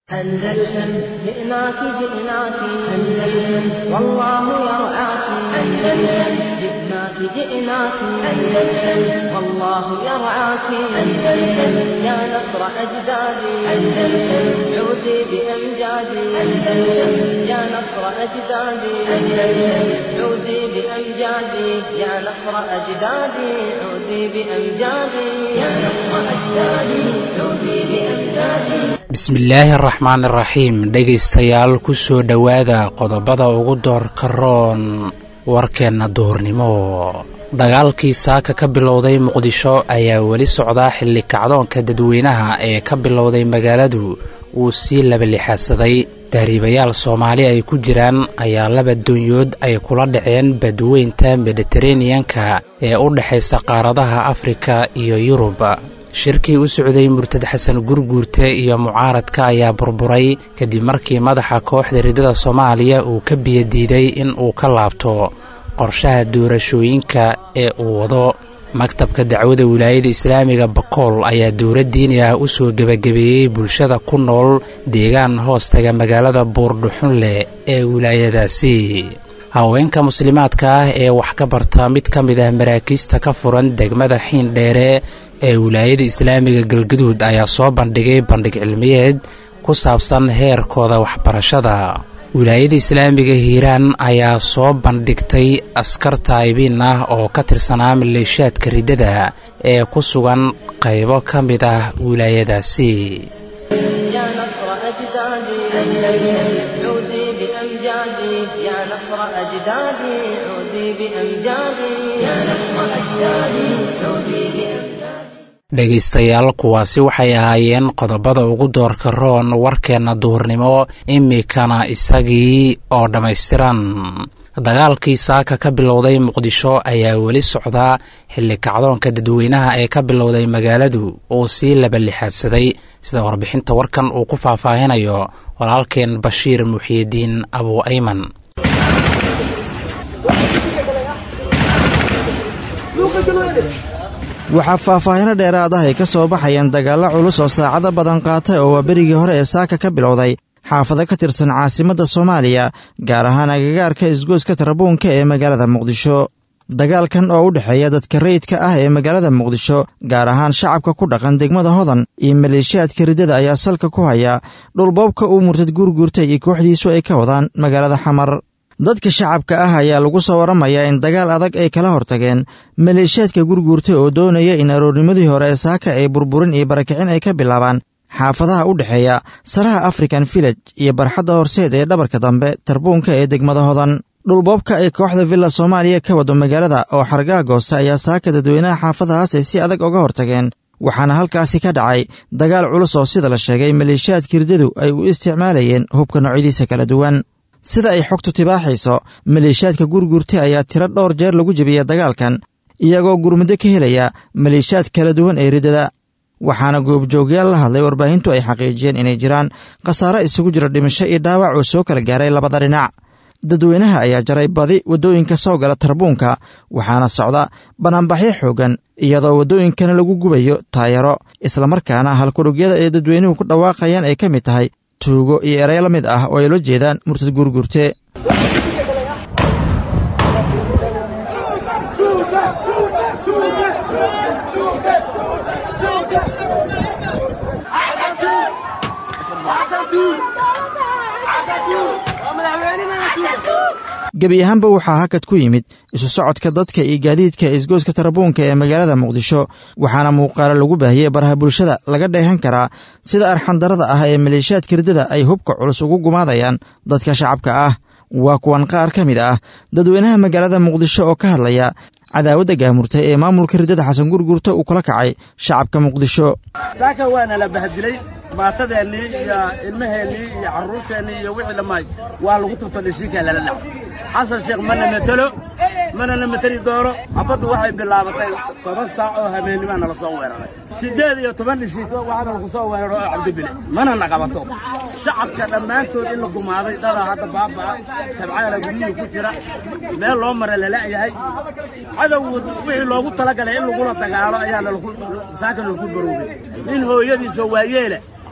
أندلسن جئناك جئناك أندلسن والله يرعاك أندلسن جئناك جئناك أندلسن والله يرعاك أندلسن يا نصر أجدادي أندلسن عودي بأمجادي أندلسن يا نصر أجدادي أندلسن عودي بأمجادي يا نصر أجدادي عودي بأمجادي يا نصر أجدادي عودي بأمجادي bismillaahi araxmaan iraxiim dhegaystayaal ku soo dhowaada qodobada ugu doorka roon warkeenna duhurnimo dagaalkii saaka ka bilowday muqdisho ayaa weli socdaa xilli kacdoonka dadweynaha ee ka bilowday magaaladu uu sii labalixaadsaday tahriibayaal soomaali ay ku jiraan ayaa laba doonyood ay kula dhaceen badweynta mediteraneyanka ee u dhexaysa qaaradaha afrika iyo yurub shirkii u socday murtad xasan gurguurte iyo mucaaradka ayaa burburay kadib markii madaxa kooxda riddada soomaaliya uu ka biyadiiday in uu ka laabto qorshaha doorashooyinka ee uu wado maktabka dacwada wilaayada islaamiga bakool ayaa dowlad diini ah u soo gebagabeeyey bulshada ku nool deegaan hoostaga magaalada buurdhuxunleh ee wilaayadaasi haweenka muslimaadka ah ee wax ka barta mid ka mid ah maraakiista ka furan degmada xiindheere ee wilaayada islaamiga galgaduud ayaa soo bandhigay bandhig cilmiyeed ku saabsan heerkooda waxbarashada wilaayada islaamiga hiiraan ayaa soo bandhigtay askar taayibiin ah oo ka tirsanaa maleeshaadka riddada ee ku sugan qaybo ka mid ah wilaayadaasi يا نصر أجدادي أندلسن عودي بأمجادي يا نصر أجدادي عودي بأمجادي يا نصر أجدادي عودي بأمجادي dhegaystayaal kuwaasi waxay ahaayeen qodobada ugu doorka roon warkeenna duhurnimo imikana isagii oo dhammaystiran dagaalkii saaka ka bilowday muqdisho ayaa weli socdaa xilli kacdoonka dadweynaha ee ka bilowday magaaladu uu sii labalixaadsaday sida warbixinta warkan uu ku faahfaahinayo walaalkeen bashiir muxiidiin abu ayman waxaa faahfaahino dheeraad ah ay ka soo baxayeen dagaallo culus oo saacado badan qaatay oo waa berigii hore ee saaka ka bilowday xaafado ka tirsan caasimadda soomaaliya gaar ahaan agagaarka isgoyska tarabuunka ee magaalada muqdisho dagaalkan oo u dhexeeya dadka rayidka ah ee magaalada muqdisho gaar ahaan shacabka ku dhaqan degmada hodan iyo maleeshiyaadka riddada ayaa salka ku haya dhulboobka uu murtad guurguurtay iyo kooxdiisu ay ka wadaan magaalada xamar dadka shacabka ah ayaa lagu soo warramayaa in dagaal adag ay kala hortageen maleeshiyaadka gurguurtay oo doonaya in aroornimadii hore ee saaka ay burburin iyo barakicin ay ka bilaabaan xaafadaha u dhexeeya saraha african village iyo barxadda horseed ee dhabarka dambe tarbuunka ee degmada hodan dhulboobka ay kooxda villa soomaaliya ka wado magaalada oo xargaha goosta ayaa saaka dadweynaha xaafadahaas ay si adag uga hortageen waxaana halkaasi ka dhacay dagaal culus oo sida la sheegay maleeshiyaadka riddadu ay u isticmaalayeen hubka noocyadiisa kala duwan sida ay xogtu tibaaxayso maleeshiyaadka gurgurta ayaa tiro dhowr jeer lagu jebiyey dagaalkan iyagoo gurmuddo ka helaya maleeshiyaad kala duwan ee riddada waxaana goobjoogyaal la hadlay warbaahintu ay xaqiijiyeen inay jiraan khasaare isugu jira dhimasho iyo dhaawac oo soo kala gaaray labada dhinac dadweynaha ayaa jaray badi waddooyinka soo gala tarbuunka waxaana socda banaanbaxyo xooggan iyadoo waddooyinkana lagu gubayo taayaro islamarkaana halkudhugyada ee dadweynuhu ku dhawaaqayaan ay ka mid tahay tuugo iyo erey la mid ah oo ay la jeedaan murtad guurguurte gebi ahaanba waxaa hakad ku yimid isu socodka dadka iyo gaadiidka isgoyska tarabuunka ee magaalada muqdisho waxaana muuqaalo lagu baahiyey baraha bulshada laga dheehan karaa sida arxandarada ah ee maleeshiyaadka riddada ay hubka culus ugu gumaadayaan dadka shacabka ah waa kuwan qaar ka mid ah dadweynaha magaalada muqdisho oo ka hadlaya cadaawadda gaamurtay ee maamulka riddada xasan gurgurta uu kula kacay shacabka muqdisho saaka waana la bahdilay baatadeennii iyo ilmaheennii iyo carruurteennii iyo wixii dhammaay waa lagu tubto dheshiinkaa lala dhaco xasan sheekh mana matelo mana la mateli doono xabaddu waxay bilaabatay toban saac oo habeennibaa nala soo weeraray siddeed iyo toban dheshiin waxaana lagu soo weeraro oo cabdibile mana na qabato shacabka dhammaantood in la gumaaday dadaa hadda baaba'a tabcaala guryihii ku jira meel loo mara lala'yahay cadow wixii loogu talagalay in lagula dagaalo ayaa saaka nalaku baroogay nin hooyadiisoo waayeele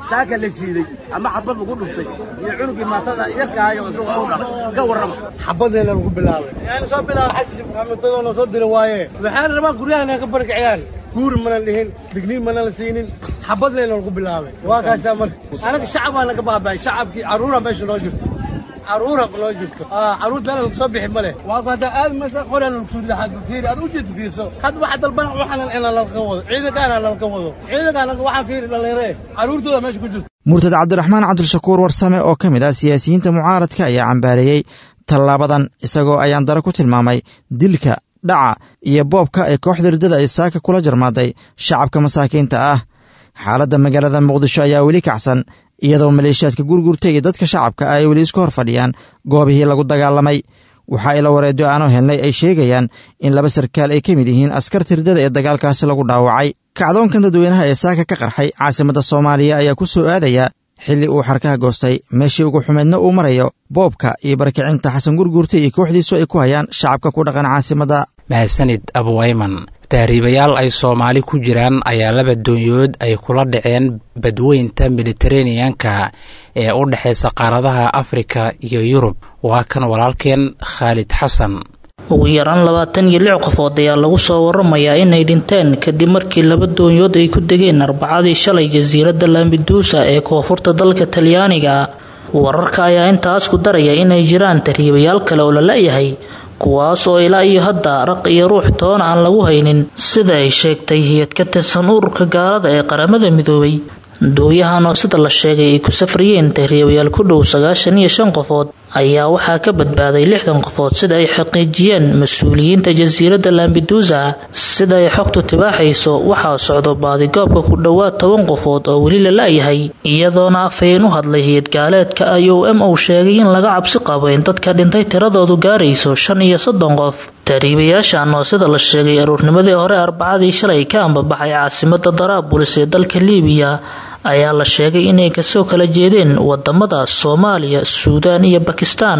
saaka la jiiday ama xabad lagu dhuftay iyo cunugii maatada yarkaayo isagoo u dhalay ka warrama xabadeena lagu bilaabay yani soo bilaaba xasan maxamedadoo na soo dira waaye waxaan rabaa guryahan ka barkiciyaan guur mana dhihin digniin mana la siinin xabadleena lagu bilaabay waa kaasaa marka anaga shacabaa naga baaba'ay shacabkii carruura meesha noo jirto caruura loo jirto caruur meel lagu soo bixi male waa hadda aad masa qoran lagu soo fiiri aad u jeed fiirso had waxa dalban waxaan ina lalka wado ciidankaana lalka wado ciidankaana waxaan fiiri dhalinyare caruurtooda meesha ku jirto murtad cabdiraxmaan cabdishakuur warsame oo ka mid ah siyaasiyiinta mucaaradka ayaa cambaareeyey tallaabadan isagoo ayaan dare ku tilmaamay dilka dhaca iyo boobka ay kooxda riddada ay saaka kula jarmaaday shacabka masaakiinta ah xaaladda magaalada muqdisho ayaa weli kacsan iyadoo maleeshiyaadka gurgurta iyo dadka shacabka ay weli isku hor fadhiyaan goobihii lagu dagaalamay waxaa ila wareedyo aanu helnay ay sheegayaan in laba sarkaal ay ka mid yihiin askarta riddada ee dagaalkaasi lagu dhaawacay kacdoonkan dadweynaha ee saaka ka qarxay caasimadda soomaaliya ayaa ku soo aadaya xilli uu xarkaha goostay meeshii ugu xumeedna uu marayo boobka iyo barkicinta xasan gurguurta iyo kooxdiisu ay ku hayaan shacabka ku dhaqan caasimadda mahadsanid abuwayman tahriibayaal ay soomaali ku jiraan ayaa laba doonyood ay kula dhaceen badweynta mediteraneanka ee u dhexaysa qaaradaha afrika iyo yurub waa kan walaalkeen khaalid xasan ugu yaraan labaatan iyo lix qofood ayaa lagu soo waramayaa inay dhinteen kadib markii laba doonyood ay ku degeen arbacadii shalay jasiiradda lambiduusa ee koonfurta dalka talyaaniga wararka ayaa intaas ku daraya inay jiraan tahriibayaal kale oo la la-yahay kuwaas oo ilaa iyo hadda raq iyo ruux toona aan lagu haynin sida ay sheegtay hay-ad ka tirsan ururka gaalada ee qaramada midoobay dooyahan oo sida la sheegay ay ku safriyeen tahriibayaal ku dhow sagaashan iyo shan qofood ayaa waxaa ka badbaaday lixdan qofood sida ay xaqiijiyeen mas-uuliyiinta jasiiradda lambiduusa sida ay xogtu tibaaxayso waxaa socdo baadigoobka ku dhowaad toban qofood oo weli la la-yahay iyadoona afhayeen u hadlay hay-ad gaaleedka i o m uu sheegay in laga cabsi qabo in dadka dhintay tiradoodu gaarayso shan iyo soddon qof tahriibayaashan oo sida la sheegay aruurnimadii hore arbacadii shalay ka ambabaxay caasimada daraabulis ee dalka liibiya ayaa la sheegay inay kasoo kala jeedeen wadamada soomaaliya suudaan iyo bakistaan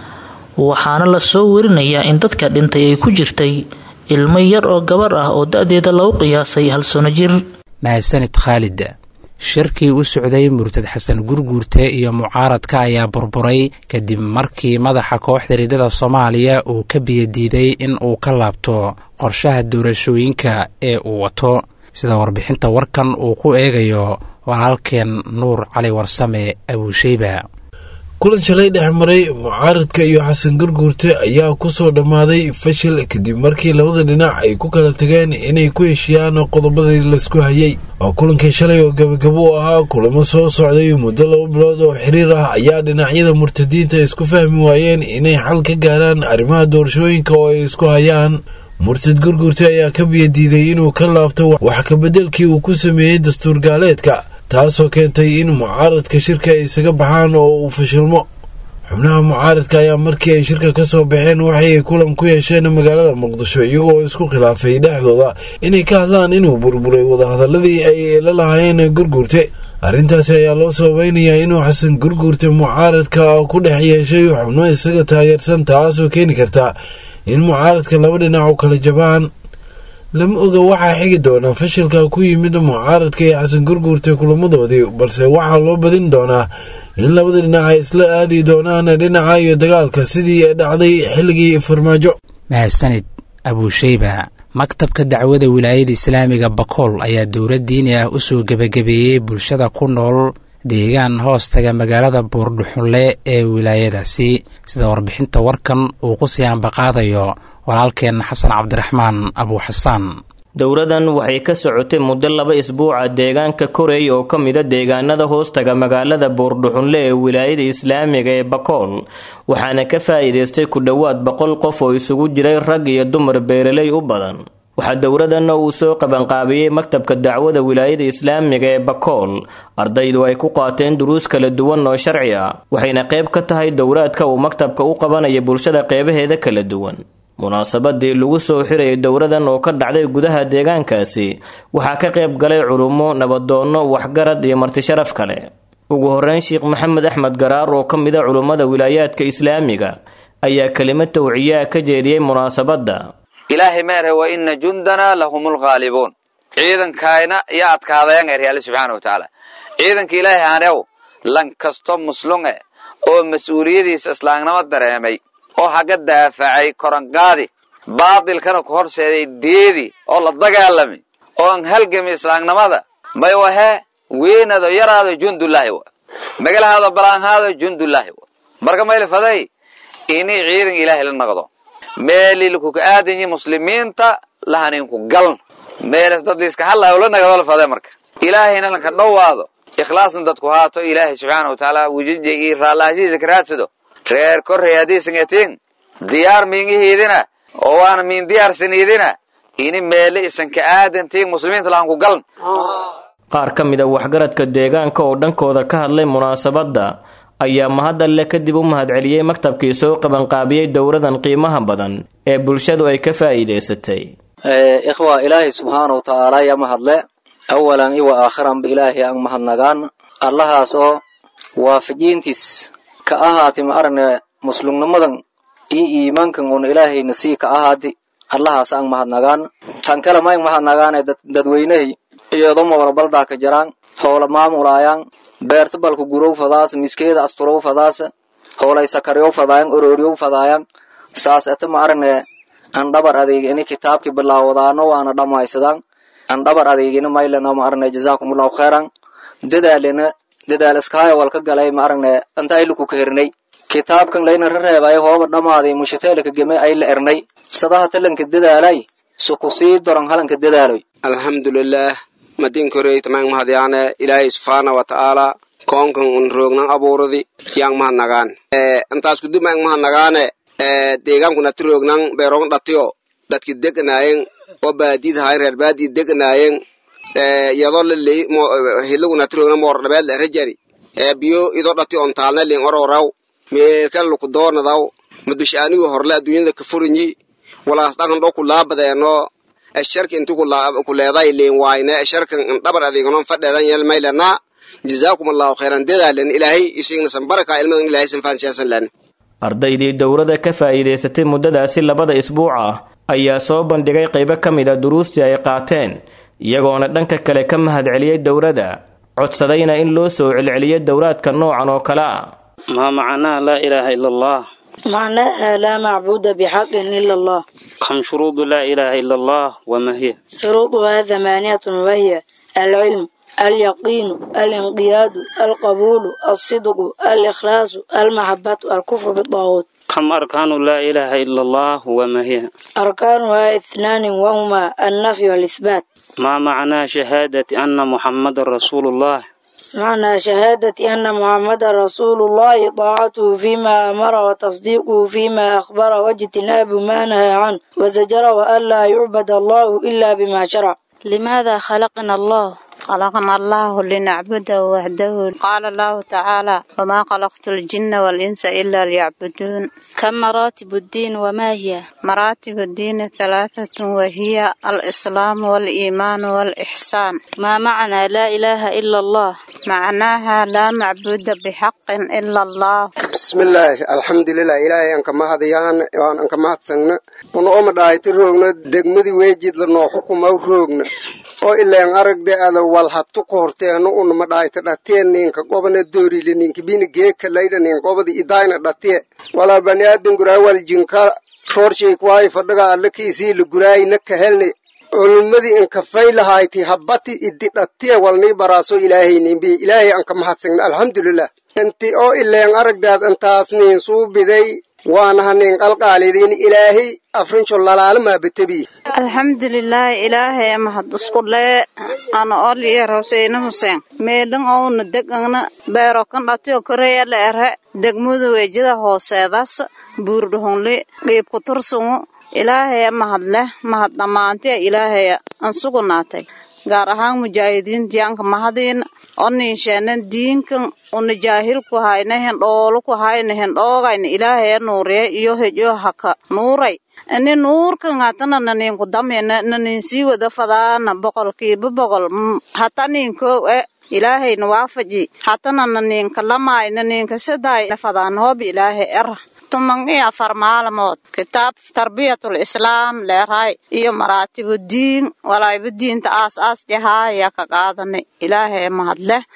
waxaana lasoo werinayaa in dadka dhintay ay ku jirtay ilmo yar oo gabar ah oo da-deeda lagu qiyaasay hal sano jir mahadsanid khaalid shirkii u socday murtad xasan gurguurte iyo mucaaradka ayaa burburay kadib markii madaxa kooxda riddada soomaaliya uu ka biyadiiday in uu ka laabto qorshaha doorashooyinka ee uu wato sida warbixinta warkan uu ku eegayo walaalkeen nuur cali warsame abuusheyba kulan shalay dhex maray mucaaradka iyo xasan gurguurte ayaa ku soo dhammaaday fashil kadib markii labada dhinac ay ku kala tageen inay ku heshiyaan qodobadii laysku hayay oo kulankii shalay oo gabagabo u ahaa kulamo soo socday muddo laba bilood oo xiriir ah ayaa dhinacyada murtadiinta isku fahmi waayeen inay xal ka gaaraan arrimaha doorashooyinka oo ay isku hayaan murtad gurguurte ayaa ka biyadiiday inuu ka laabto wax kabeddelkii uu ku sameeyey dastuur gaaleedka taasoo keentay in mucaaradka shirka ay isaga baxaan oo uu fashilmo xubnaha mucaaradka ayaa markii ay shirka ka soo baxeen waxay kulan ku yeesheen magaalada muqdisho iyagoo isku khilaafay dhexdooda inay ka hadlaan inuu burburay wadahadaladii ay la lahaayeen gurguurte arrintaasi ayaa loo sababeynayaa inuu xasan gurguurte mucaaradka ku dhex yeeshay xubno isaga taageersan taasoo keeni karta in mucaaradka laba dhinac u kala jabaan lama oga waxaa xigi doonaa fashilka ku yimid mucaaradka iyo xasan gurguurta kulamadoodii balse waxaa loo badin doonaa in labada dhinac ay isla aadi doonaan dhinaca iyo dagaalka sidii dhacday xilligii farmaajo mahadsanid abuusheyba maktabka dacwada wilaayada islaamiga bakool ayaa dowlad diini ah usoo gebagabeeyey bulshada ku nool deegaan hoostaga magaalada buurdhuxunle ee wilaayadaasi sida warbixinta warkan uu ku sii ambaqaadayo walaalkeenna xasan cabdiraxmaan abuuxasaan dowladan waxay ka socotay muddo laba isbuuca deegaanka koreey oo ka mida deegaanada hoostaga magaalada buurdhuxunle ee wilaayada islaamiga ee bakool waxaana ka faa'iidaystay ku dhowaad boqol qof oo isugu jiray rag iyo dumar beeraley u badan waxaa dowladanna uu soo qabanqaabiyey maktabka dacwada wilaayada islaamiga ee bakool ardaydu ay ku qaateen duruus kala duwan oo sharci ah waxayna qayb ka tahay dowlaadka uu maktabka u qabanaya bulshada qeybaheeda kala duwan munaasabadii lagu soo xirayay dowladan oo ka dhacday gudaha deegaankaasi waxaa ka qayb galay culummo nabadoonno waxgarad iyo martisharaf kale ugu horeyn sheekh maxamed axmed garaar oo ka mida culummada wilaayaadka islaamiga ayaa kelimad tawciyaa ka jeediyey munaasabadda ilaahay meerhe wa ina jundana lahum lghaalibuun ciidankayna iyo adkaadeen er alle subxaana wa tacaala ciidanka ilaahay hanew lan kasto muslunge oo mas-uuliyadiisa islaamnimo dareemay oo haga daafacay korangaadi baadilkana ku horseeday deedi oo la dagaalami oon halgami islaamnimada may wahee weynado yaraado jundullaahi wa magalahaado balaanhaado jundullaahi wa marka maylifaday ini ciidan ilaahay la noqdo meelilkuka aadanyi muslimiinta lahaninku galn meelas dad liiska hadlayo la nagado la fade marka ilaahayna lanka dhowaado ikhlaasna dadku haato ilaahay subxaana wa tacaala wujija iyo raallahashiisa ka raadsado reer korrey haddaysan etiin diyaar miingihiidina oo waana miin diyaarsaniidina ini meele isan ka aadantiin muslimiinta lahanku galn qaar ka mid a waxgaradka deegaanka oo dhankooda ka hadlay munaasabadda ayaa mahadalle kadib u mahadceliyey maktabkii soo qabanqaabiyey dowradan qiimaha badan ee bulshadu ay ka faa'iidaysatay ikhwa ilaahay subxaana wa tacaala ya mahadle awalan iwa aakhiranba ilaahay aan mahadnagaan allahaas oo waafajiintiis ka ahaati ma aragne muslumnimadan iyo iimaankan uuna ilaahayna sii ka ahaati allahaas aan mahadnagaan tan kale ma ang mahadnagaane dadweynahay iyadoma warabaldaa ka jaraan hoola maamulaayaan beerta balka gurow fadaas miskeeda asturow fadaas hoolay sakaryow fadaayan orooryow fadaayan saas ata ma aragne an dhabar adeegini kitaabki bilaawadaano waana dhammaysadaan an dhabar adeegina maylana ma aragne jazaakumullahu khayran dadaalina dadaal iskaaya walka galay ma aragne antayluku ka hernay kitaabkan layna rareebay hooba dhammaaday mushiteelka geme ay la ernay sadaha talanka dadaalay suku sii doran halanka dadaaloy alxamdulilaah madinkorey tamang mahadyaane ilaahay subxaana wa tacaala koonkan un roognan abuuradi yang mahadnagaan intaas kudib mang mahadnagaane deegaanku nati roognan beeroon dhatiyo dadki deganaayeen oo baadid hayn reer baadid deganaayeen iyadoo laley hilagu nati roognan moor dhabeed la rajari biyo idoo dhati on taalne lin ororaw meelkan luku doonadaw madushaanigu horle adduunyada ka furinyi walaas dhaqan dho ku laabadeeno sharka inti ku leeday leen waayne sharkan dhabar adeeganon fadheedan yel maylana jazaakum allahu khayran dadaalan ilaahay isignasan baraka ilmadan ilaahay san faansiyasan lan ardaydii dowladda ka faa'iidaysatay muddadaasi labada isbuuc ah ayaa soo bandhigay qaybo ka mid a duruustii ay qaateen iyagoona dhanka kale ka mahadceliyey dowladda codsadayna in loo soo celceliyo dowlaadka noocan oo kale ah ما معناه لا إله إلا الله معناها لا معبود بحق إلا الله كم شروط لا إله إلا الله وما هي شروطها ثمانية وهي العلم اليقين الانقياد القبول الصدق الإخلاص المحبة الكفر بالطاغوت كم أركان لا إله إلا الله وما هي أركانها اثنان وهما النفي والإثبات ما معنى شهادة أن محمد رسول الله معنى شهادة أن محمد رسول الله طاعته فيما أمر وتصديقه فيما أخبر واجتناب ما نهى عنه وزجر وأن لا يعبد الله إلا بما شرع لماذا خلقنا الله خلقنا الله لنعبده وحده قال الله تعالى وما خلقت الجن والإنس إلا ليعبدون كم مراتب الدين وما هي مراتب الدين ثلاثة وهي الإسلام والإيمان والإحسان ما معنى لا إله إلا الله معناها لا معبود بحق إلا الله بسم الله الحمد لله إلهي أنك ما هديان وأن أنك ما هتسنن ونقوم دايت روغنا دقمدي ويجد لنو حكم أو روغنا oo ilaan aragde ada wal hattu kohorteeno unama dhahayta dhateen ninka gobana doorile ninka bina geeka layda nin gobada idayna dhatiye walaa bani aadan guraa wal jinka roorshay kuwaay fadhaga alla kiisii la guraay naka helni culummadii inka faylahayti habati idi dhatiye walnii baraaso ilaahay ninbi ilaahay anka mahadsagna alxamdulilah inti oo ilaan aragdaad intaas nin suu biday waanaha nin qalqaalidiin ilaahay afrinco lalaalamaa betebi alxamdulilaahi ilaahay mahad isku lee ana oliya rawseyna huseen meelin ouna degana beero kan dhatiyo koreya la ere degmada weejada hooseedaas buurdhuhunli qiibku tursungu ilaahaya mahad leh mahad dhammaantiya ilaahaya an sugunaatay gaar ahaan mujaahidiintiyanka mahadiina oninsheena diinkan una jaahilku hayna hendhooluku hayna hendhoogayna ilaahaya nuuriya iyo hejo haka nuuray ini nuurkan hatana naninku damyana naninsii wada fadaana boqolkiiba boqol hata ninkow e ilaahayna waafaji hatana naninka lamaay naninka sidaay fadaan hoob ilaahay era tuman iyo afar maalmood kitaab tarbiyatul islaam leeraay iyo maraatibu diin walaayba diinta aas aas jahaaya ka qaadanay ilaahay mahadleh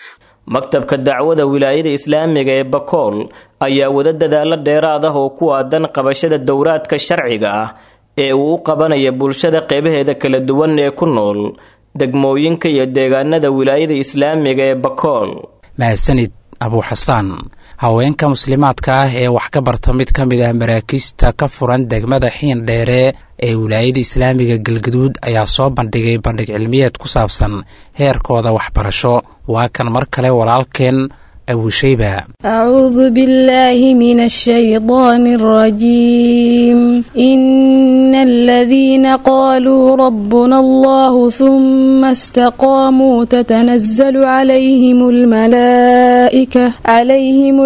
maktabka dacwada wilaayada islaamiga ee bakool ayaa wada dadaalo dheeraad ah oo ku aadan qabashada dowraadka sharciga ah ee uu u qabanaya bulshada qeybaheeda kala duwan ee ku nool degmooyinka iyo deegaanada wilaayada islaamiga ee bakool mahadsanid abuuxasaan haweenka muslimaadka ah ee wax ka barta mid ka mid ah maraakiista ka furan degmada xiin dheere ee wilaayada islaamiga galgaduud ayaa soo bandhigay bandhig cilmiyeed ku saabsan heerkooda waxbarasho waa kan mar kale walaalkeen abuushayba أعوذ بالله من الشيطان الرجيم إن الذين قالوا ربنا الله ثم استقاموا تتنزل عليهم الملائكة عليهم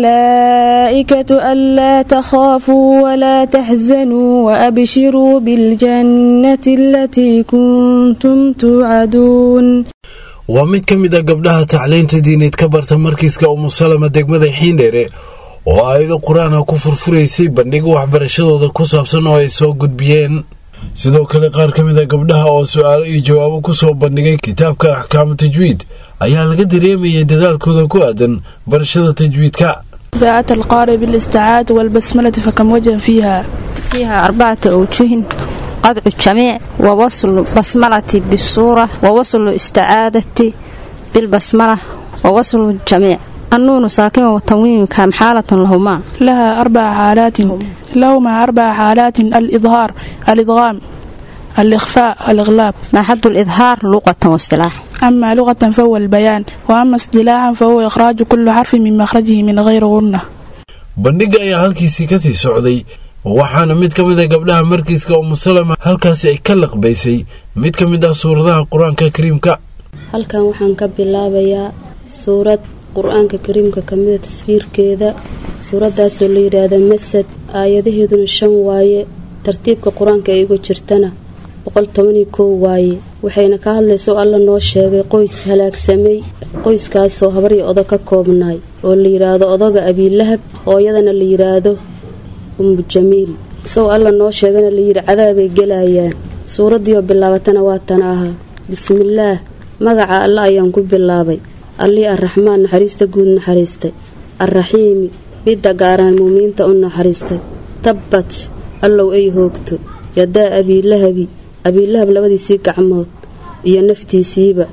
الملائكة ألا تخافوا ولا تحزنوا وأبشروا بالجنة التي كنتم توعدون waa mid ka mid a gabdhaha tacliinta diineed ka barta markiiska umusalama degmada xiindheere oo aayado qur-aan ah ku furfuraysay bandhiga waxbarashadooda ku saabsan oo ay soo gudbiyeen sidoo kale qaar ka mid a gabdhaha oo su-aalo iyo jawaabo ku soo bandhigay kitaabka axkaamu tajwiid ayaa laga dareemayay dadaalkooda ku aadan barashada tajwiidka إذاعة القارئ بالاستعاذة والبسملة فكم وجه فيها فيها أربعة أوجه قطع الجميع ووصل بسملة بالصورة ووصل استعادة بالبسملة ووصل الجميع النون ساكنة والتنوين كام حالة لهما لها أربع حالات لهما أربع حالات الإظهار الإدغام الإخفاء الإغلاب ما حد الإظهار لغة واصطلاح أما لغة فهو البيان وأما اصطلاحا فهو إخراج كل حرف من مخرجه من غير غنة bandhiga ayaa halkiisii kasii socday waxaana mid ka mid a gabdhaha markiiska umusalama halkaasi ay ka laqbaysay mid ka mid ah suuradaha qur-aanka kariimka halkan waxaan ka bilaabayaa suurad qur-aanka kariimka kamida tasfiirkeeda suuradaasoo la yidhaahda masad aayadaheeduna shan waaye tartiibka qur-aanka ay uga jirtana boqol tobaniyo kow waaye waxayna ka hadlayso alla noo sheegay qoys halaagsamay qoyskaasoo habaryo odo ka koobnaay oo la yidhaahdo odoga abiilahab ooyadana la yidhaahdo ummu jamiil isagoo alla noo sheegana layidhi cadaabay gelayaan suuraddiioo bilaabatana waa tan ahaa bismillaah magaca alla ayaan ku bilaabay allii arraxmaan naxariista guud naxariistay arraxiimi midda gaaraan muuminiinta u naxariistay tabbat allow ay hoogto yadaa abiilahabi abiilahab labadiisii gacmood iyo naftiisiiba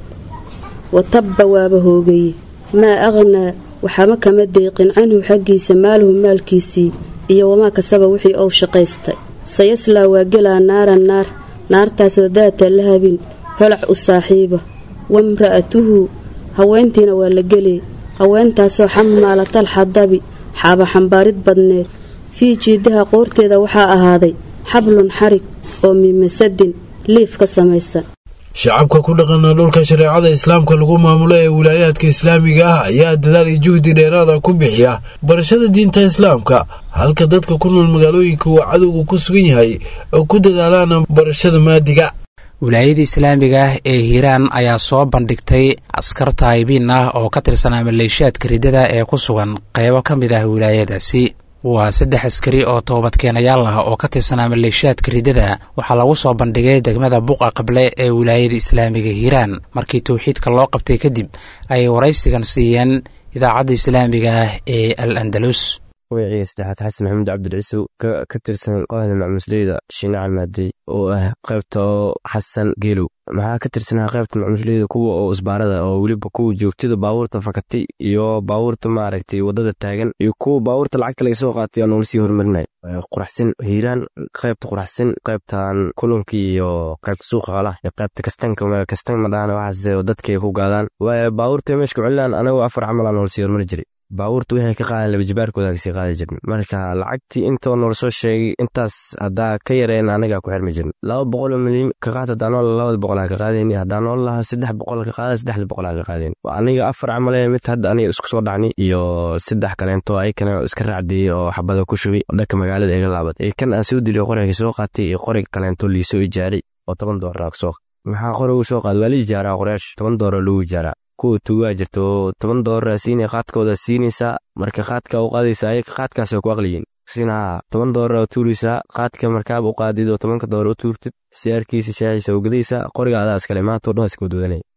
wa tabba waaba hoogaye maa aqhnaa waxama kama deeqin canhu xaggiisa maaluhu maalkiisii iyo wamaa kasaba wixii ou shaqaystay sayaslaa waa gelaa naaran naar naartaasoo daata lahabin holac u saaxiiba wamra'atuhu haweentiina waa la gelee haweentaasoo xamaalatal xadabi xaaba xambaarid badneed fii jiidaha qoorteeda waxaa ahaaday xablun xarig oo mimasadin liif ka samaysan shacabka ku dhaqana dhulka shareecada islaamka lagu maamulo ee wilaayaadka islaamiga ah ayaa dadaal iyo juhdi dheeraada ku bixiya barashada diinta islaamka halka dadka ku nool magaalooyinka uu cadowga ku sugan yahay oo ku dadaalaan barashada maadiga wilaayada islaamiga ah ee hiiraan ayaa soo bandhigtay askar taayibiin ah oo ka tirsanaa maleeshiyaadka riddada ee ku sugan qaybo ka mid ah wilaayadaasi waa saddex askari oo toobadkeenayaal ah oo ka tirsanaa maleeshiyaadka riddada waxaa lagu soo bandhigay degmada buqa qable ee wilaayada islaamiga hiiraan markii towxiidka loo qabtay kadib ayay waraysigan siiyeen idaacadda islaamiga ah ee al andalus magaciyga saddexaad xasan maxamuud cabdilciisow ka tirsan kooxda macmusleyda shiinaca maadey oo ah qaybta oo xasan geelow maxaa ka tirsanaa qaybta macmusleyda kuwa oo isbaarada oo weliba kuwa joogtada baabuurta fakatay iyo baabuurta maaragtay wadada taagan iyo kuwa baabuurta lacagta laga soo qaatay oo noolasii horumarinay quraxsan hiiraan qaybta quraxsan qaybtan kulankii iyo qaybta suuqa qalah iyo qaybta kastanka kastan madhaana waxaas dadkay ku gaadaan waayo baabuurta meesha ku celinaan anagoo afar camal aan noolasii horumari jiray baabuurta waxay ka qaadeen labajibaarkooda kasii qaadi jirn marka lacagtii intoo noola soo sheegay intaas haddaa ka yareen anagaa ku xirmi jirn laba boqol milyan ka qaad hadaa nool labada boqol ha ka qaadayni haddaa nool lahaa saddex boqol ka qaada saddexda boqol ha ka qaadayni aniga afar camale mid hadda aniga isku soo dhacni iyo saddex kaleento ayakana iska raacdiyey oo xabada ku shubay oo dhanka magaalada iga laabad ee kan aan soo diliyo qoriga soo qaatay iyo qorig kaleento liisoo ijaaray oo toban doolar soo maxaa qorigu soo qaad waa la ijaaraa qoraash toban doolar lagu ijaaraa kuwa tuugaa jirto toban doolara siinay qaadkooda siinaysaa marka qaadka u qaadaysa ayaga qaadkaasoo ku aqliyiin sinaa toban doolara tuuraysaa qaadka markaaba u qaadid oo tobanka doolar u tuurtid siyaarkiisa shaaciisa u gadaysaa qoriga adaa iskale maanta o dhan iska wadwadanaya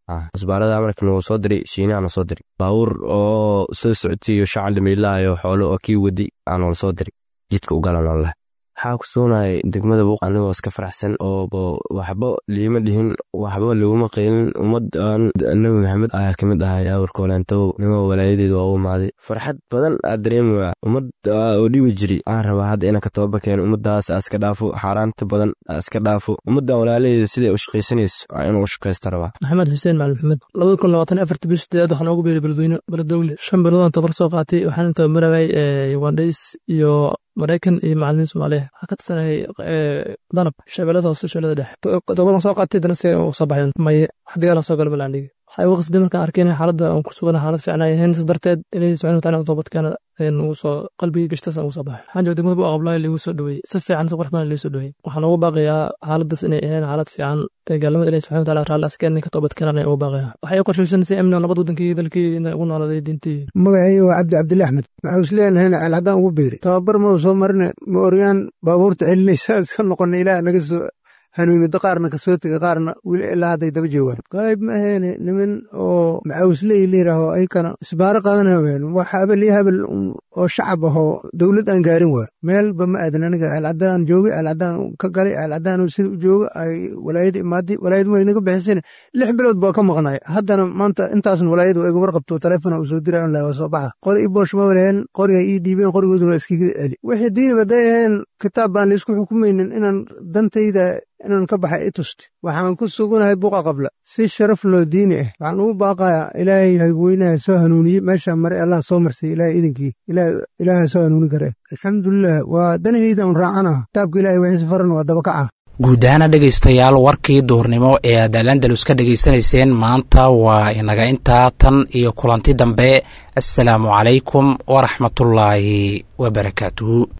isbaarada amarka nagu soo diray shiinaha na soo diray baabuur oo soo socodsiiyo shacal dhamiilaayo xoolo oo kii wadi aanala soo diray jidka u galan leh waxaa ku sugnay degmada buuq anigoo iska faraxsan oo waxba liima dhihin waxba laguma qaylin ummadan nabi maxamed ayaa ka mid ahay awrkooleantow nimo walaayadeedu waa u imaaday farxad badan aa dareemaya ummad oo dhibi jiri aan rabaa hadda inaan ka toba keeno ummadaas aa iska dhaafo xaaraanta badan aa iska dhaafo ummadan walaalaheeda siday u shaqaysanayso aa inuu u shaqaysta rabaa maxamed xuseen macalin maxamed labada kun labaatan afarta bil sideedaad waxaan ugu beeray beledweyne beledowle shan biloodaan tabar soo qaatay waxaan tabamarayay ugandhays iyo maraykan iyo macalimiin soomaaliya waxaa ka tirsanayay danab shabeellada hoose shabeellada dhexe tobadan soo qaatay dana si u soo baxay maye wax dagaala soo gala balandhigi waxaa igu qasbay markaan arkay in xaaladda aan ku sugana xaalad fiican ay ahayn sas darteed ilaahi subxana wataala toobadkeena ugu soo qalbigii gashtas aan ugu soo baxay waxaan joogay degmada bu aqablaayo liigu soo dhaweeyey si fiican si qurux badan liigu soo dhaweeyey waxaan ugu baaqayaa xaaladdaas inay ahayn xaalad fiican ee gaalnimada ilahi subxana wataala raalli askeen ka toobadkeenan ay ugu baaqayaa waxay u qorshaysan si amni nabad wadankii dalkii inay ugu nooladay diintii magacayga waa cabdi cabdille axmed waxaa is leenahayna alhaddaan ugu beeri tababar ma soo marine ma oryaan baabuurta celinaysa iska noqona ilaah naga soo hanuunida qaarna kasoo tega qaarna weli ilaa hadday daba joogaan qayb ma aheene niman oo macawisley layidhaaho ayakana isbaaro qaadana ween wax habel iyo habel oo shacab ahoo dowlad aan gaarin waa meelba ma aadan aniga ceelcaddaan joogay ceelcaddaan ka galay ceelcaddaan sida u jooga ay walaayada imaaday walaayad way naga bixisane lix bilood baa ka maqnay haddana maanta intaasna walaayada waa iga warqabto taleefona uu soo diray on waa soo baxa qori i boosh ma walaheen qoriga ii dhiibeen qorigooduna waa iskiga celi wixii diiniba day aheen kitaab baan laysku xukumaynin inaan dantayda inaan ka baxay i tusti waxaan ku suganahay buqa qabla si sharaf loo diini ah waxaan ugu baaqayaa ilaahay hayweynaha soo hanuuniyey meeshaa maray allah soo marsay ilaahay idinkii ilaaha soo hanuuni kare alxamdulilah waa danahayda un raacana kitaabka ilahay wixiisa faran waa dabakaca guud ahaana dhegaystayaal warkii duurnimo ee aad alandalus ka dhegaysanayseen maanta waa inaga intaa tan iyo kulanti dambe assalaamu calaykum waraxmatullaahi wabarakaatuhu